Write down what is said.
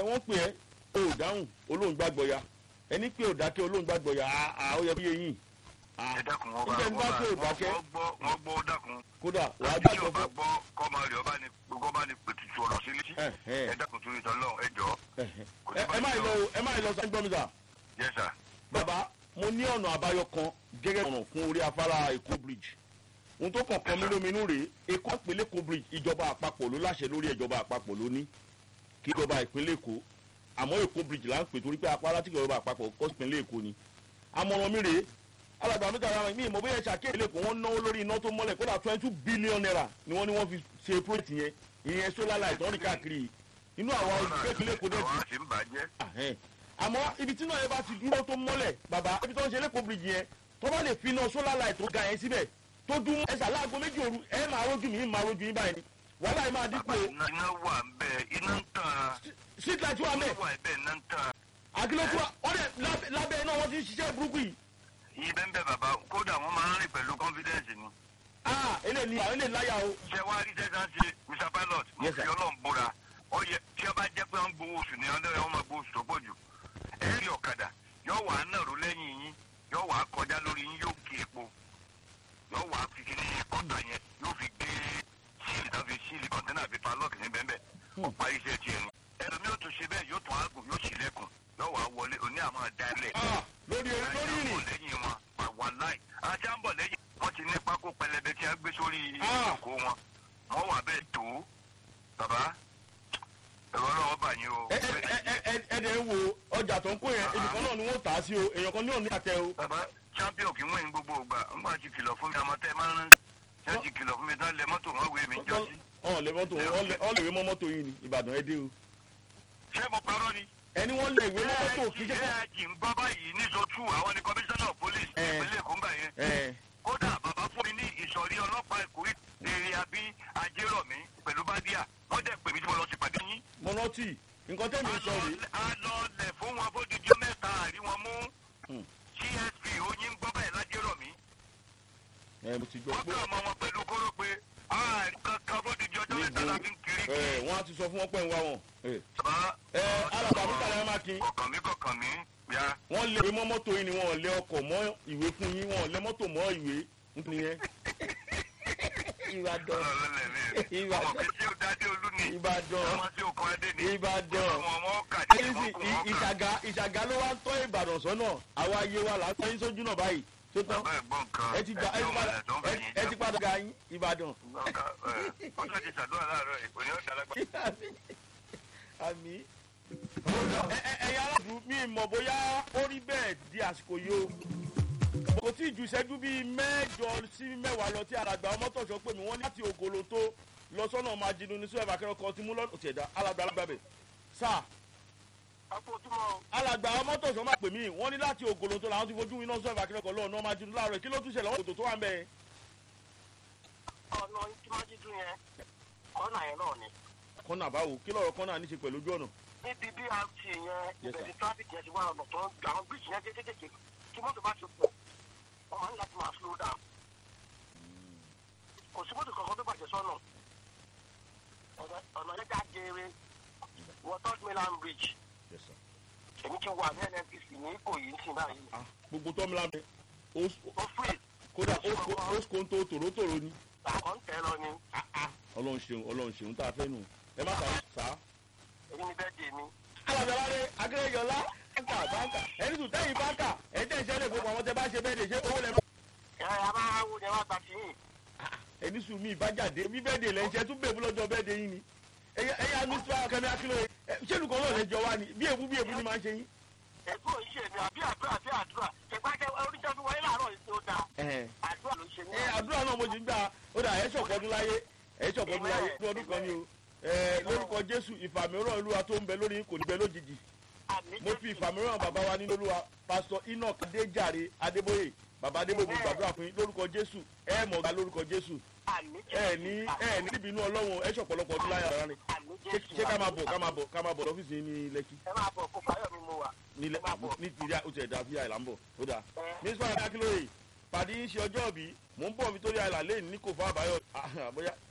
wọ́n pè ẹ́ o ò dáhùn olóhùn gbàgbọ́ ya ẹni pé ò dákẹ́ olóhùn gbàgbọ́ ya àá ó yẹ kó yé yín ẹ dákun wọn bá Ǹjẹ́ ń bá pé ò dákẹ́? wọ́n gbọ́ wọ́n gbọ́ ó dákun kódà wàá tí gbàgbọ́ ọba fún gbọ́ kọ́ máa rí ọba ní gbogbo bá ní pètùtù ọ̀rọ̀ sí létí ẹ ẹ ẹ dákun tún ìtàn lọ́hùn ẹ jọ ẹ ẹ má lọ o ẹ má lọ sọ gbọ́n mi sà yes sir bàbá mo ní ọ̀nà àbáyọ kan gẹ́gẹ́ ọ̀nà fún orí afárá èkó bridge ohun tó kàn kàn mí lóminú rèé èkó ìpínlẹ̀ èkó bridge ìjọba àpapọ̀ ló láṣẹ lórí ìjọba àpapọ̀ ló ní kí ìjọba ìpínlẹ̀ èkó àmọ́ èkó bridge là ń pè torí pé afárá tí ìjọba àpapọ̀ kọ́ sí ìpínlẹ̀ èkó ni àmọ̀ràn mi rèé alàgbà mi tàbí mi ìmọ̀ bóyá ṣàkíyèsí lẹ́kọ̀ọ́ wọ́n náwó lórí iná tó mọ́lẹ̀ kódà twenty two billion naira ni wọ́n ní wọ́n fi ṣe project yẹn ìyẹn solar light wọ́n ní káàkiri inú àwọn olùgbé ìpínlẹ̀ èkó dẹ̀ àwọn ti àti ń bàjẹ́ Ahẹ́n. àmọ́ ibi tí náà yẹn bá ti dúró tó mọ́lẹ̀ bàbá ibi tó ń ṣe lẹ́kọ̀ọ́ bíríjì yẹn tó bá lè fi iná solar light tó ga yẹn síbẹ̀ tó dún ẹ̀sà láago méjì òru ẹ̀ máa rójú mi máa rójú yín báyìí ni wàhálà yìí máa dínkù bàbá o iná iná wà ń bẹ iná ń tàn street light wà iná mẹ́ wà ń bẹ iná ń tàn àkìlọ́tù wọ́n dẹ̀ lábẹ́- lábẹ́ iná wọ́n ti ń ṣiṣẹ́ burúkú yìí yìí bẹ́ẹ̀ bẹ́ẹ̀ bàbá kódà wọ́n máa ń rìn pẹ̀lú confidence ni ah eléyìí ni àwọn eléyìí láyà o ṣé wàá rí sẹ́sán ṣe mr pilot mo Yes, fi sir. ọlọ́run búra ó yẹ tí ó bá jẹ́ pé wọ́n gbowó oṣù ní ọdún wọn máa gbowó oṣù tó pọ̀ jù ẹ̀rí ọ̀kadà yóò wà á nàró lẹ́yìn yín yóò wà á kọjá lórí yín yóò kí epo yóò wà á fi kíní kọ́ńtà yẹn yóò fi gbé síìlì náà fi síìlì kọ́ńtẹ́nà fi palọ́ọ̀kì ní bẹ́ẹ̀ bẹ́ẹ̀ ó parí iṣẹ́ tiẹ̀ ni ẹlòmí yóò tún ṣe bẹ́ẹ̀ yóò tún àgùn yóò sì lẹ́kùn yóò wà á wọlé òní àmọ́ dálẹ̀ ah lórí lórí ìrìn lẹ́yìn wọn wà láì àti à ń bọ̀ lẹ́yìn wọ́n ti ní pákó pẹlẹbẹ tí a gbé sórí Ah. ìjókòó wọn wọ́n wà bẹ́ẹ̀ tó bàbá ẹ̀rọ ọlọ́wọ́ bà yín o. ẹ ẹ ẹ ẹ ẹ dẹ̀ ń wo ọjà tó ń kó yẹn ibìkan náà ni wọ́n tà á sí o èèyàn kan ní òní àtẹ o bàbá champion kì í wọ́n gbogbo ògbà ńgbà tí kìlọ̀ fún mi àmọ́ tẹ́ ẹ máa ń rán ṣé ti kìlọ̀ fún mi tán lẹ mọ́tò wọn wé mi jọ sí. ọ̀n lè mọ́tò ọ̀n lè wé mọ́ mọ́tò yìí ni ìbàdàn ẹ dé o ṣé mo parọ́ ni. ẹni wọ́n lè wé mọ́ mọ́tò kì í ṣe fún ẹ̀ẹ́dì ń gbọ́ báyìí ní zotu àwọn ni commissioner of police Eh. ìpínlẹ̀ èkó ń gbà yẹn. ẹ kódà bàbá fún mi ní ìsọ̀rí ọlọ́pàá èkó èrè àbí ajérọ̀mí pẹ̀lú bádíà wọ́n dẹ̀ pè mí tí mo lọ sí pàdé yín. mọ́nọ́tì nǹkan tẹ́mi sọ rèé a lọ lẹ̀ fún wọn fódìdí mẹ́ta àrí wọn mú Hmm. csp oyin gbọ́ bẹ́ẹ̀ lájérọ̀mí. ẹ mo ti gbọ́ wọ́n pé kọ́ ọmọ wọn pẹ̀lú kóró pé ààrí kankan fódìdí ọjọ́ mẹ́ta la fi ń kiri ẹ kí. wọ́n á ti sọ fún wọn pé ń wá wọn. ẹ bàbá ẹ alàgbà mi kàlẹ́ máa kí kọ̀kàn mí kọ̀kàn mí ya. wọ́n lé ìwé mọ́ mọ́tò yìí ni wọ́n lé ọkọ̀ mọ́ ìwé fún yín wọ́n lé mọ́tò mọ́ ìwé nítorí yẹn. ìbàdàn ọlọ́lẹ̀ mi Ìbàdàn. ọmọ kí tí ó dádé olú ni ìbàdàn ọmọ tí ó kọ́ adé ni ìbàdàn ọmọ ọmọ kàdé ẹnìsì ọmọ kò wọ́n kà. ìṣàgà ìṣàgà ló wá ń tọ́ ìbàdàn sọ́nà àwa ayé wa là ń tọ́ yín sójú náà báyìí tó tán bàbá ẹ̀gbọ́n kan ẹ ti gba ẹ ti padà ẹ- ẹ ti padà ga yín ìbàdàn. ọjọ́ ti ṣàdúrà láàárọ̀ ìpò ní ọ̀dà lágbà. àmì. Ẹ- ẹ- ẹ̀yin aráàlú mi mọ̀ bóyá ó rí bẹ́ẹ̀ di àsìkò yìí o kò tí ì ju ìṣẹ́jú bíi mẹ́jọ sí mẹ́wàá lọ tí alàgbà ọmọtọ̀ṣọ́ pè mí wọ́n ní láti ògolo tó lọ sọ́nà máa jinú ní sọ́ọ̀bù akẹ́rọ̀ kan ti mú lọ́nà òtí ẹ̀dá alàgbà alágbàbẹ̀ sáà àpòtúmọ̀ alàgbà ọmọtọ̀ṣọ́ máa pè mí wọ́n ní láti ògolo tó làwọn ti fojú iná sọ́ọ̀bù akẹ́rọ̀ kan lọ́nà máa jinú láàárọ̀ kí ló tún ṣẹlẹ̀ wọ́n kòtò tó wà ń bẹ̀ ọ̀nà ìtìmájídú yẹn kọ́nà yẹn náà ni. kọ́nà àbáwò kí lọ́rọ̀ kọ́nà ní ṣe pẹ̀lú ojú ọ̀nà níbi brt yẹn Yes, ibẹ̀ sir. ni traffic yẹn ti wá ọ̀nà tó ń àwọn bíríjì yẹn kékeré kí mọ́tò bá ti pọ̀ wọ́n máa ń láti máa slow down. kò sí mọ́tò kankan tó bàjẹ́ sọ́nà Ọ̀nà- ọ̀nà yẹn já geere wọ third mainland bridge Yes, sir. èmi ti wà ní nnpc ní ìkòyí sí báyìí Ah, gbogbo tọ́mìlà mi ó- ó free kódà ó ó ó kó ń tó tòrótòró ni àwọn ń tẹ́ lọ ni ọlọ́run ṣeun ọlọ́run ṣeun tá a fẹ́ nù ẹ má sàá sàá. èmi ni bẹ́ẹ̀ dé mi. alábẹ́láre akérèjọlá báńkà báńkà ẹni tún tẹ́yìn báńkà ẹ̀ tẹ́ ìṣẹ́lẹ̀ gbogbo àwọn tẹ́ bá ṣe bẹ́ẹ̀ dè ṣé owó lẹ́ ẹ ẹ máa wo ni ẹ wá gba tiyín. ẹni sùn mí ìbájáde bí bẹ́ẹ̀ dè lẹ́ ṣe tún bèbú lọ́jọ́ bẹ́ẹ̀ dè yín ni ẹ̀yà ẹ̀yà mísírà kẹ́mi akílóye ṣé olùkọ́ náà lẹ́jọ́ wá ni bí èbú bí èbú ni máa ń ṣe yín. ẹ̀gbọ́n ìṣe mi àbí àdúrà àbí àdúrà ìpàdé oníṣẹ́ fún wọlé láàárọ̀ yìí tó dáa àdúrà ló ṣe ní ẹ àdúrà náà mo ti gbà ó dà ẹ̀ ṣọ̀pọ̀dún láyé ẹ̀ ṣọ̀pọ̀dún láyé ní ọdún kan ni o ẹ lórúkọ jésù ìfàmìíràn olúwa tó ń bẹ lórí yín kò ní bẹ lójijì àmì mo fi ìfàmìíràn bàbá wa nínú olúwa pásítọ enoch adéjàre adébóyè bàbá adébóyè mo gbàdúrà fún yín lórúkọ jésù ẹ mọ̀ ga lórúkọ jésù àmì ẹ ní ẹ ní níbi inú ọlọ́run ẹ ṣọ̀pọ̀lọpọ̀ ọdún láyà rárá ni àmì ṣé ṣé ká máa bọ̀ ká máa bọ̀ ká máa bọ̀ lọ́fíìsì yín ní lẹ́kì ẹ máa bọ̀ kó fáyọ̀ mi mo wà. nílẹ̀ ẹ máa bọ̀. ní tìrí ó ti ẹ̀dá fíà ìlà ń bọ̀ ó dáa ẹ mínísítà adé akínlóye pàdé ń ṣe ọjọ́ òbí mò ń bọ̀ Victoria Island lẹ́yìn ní kò fún àbáyọ bóyá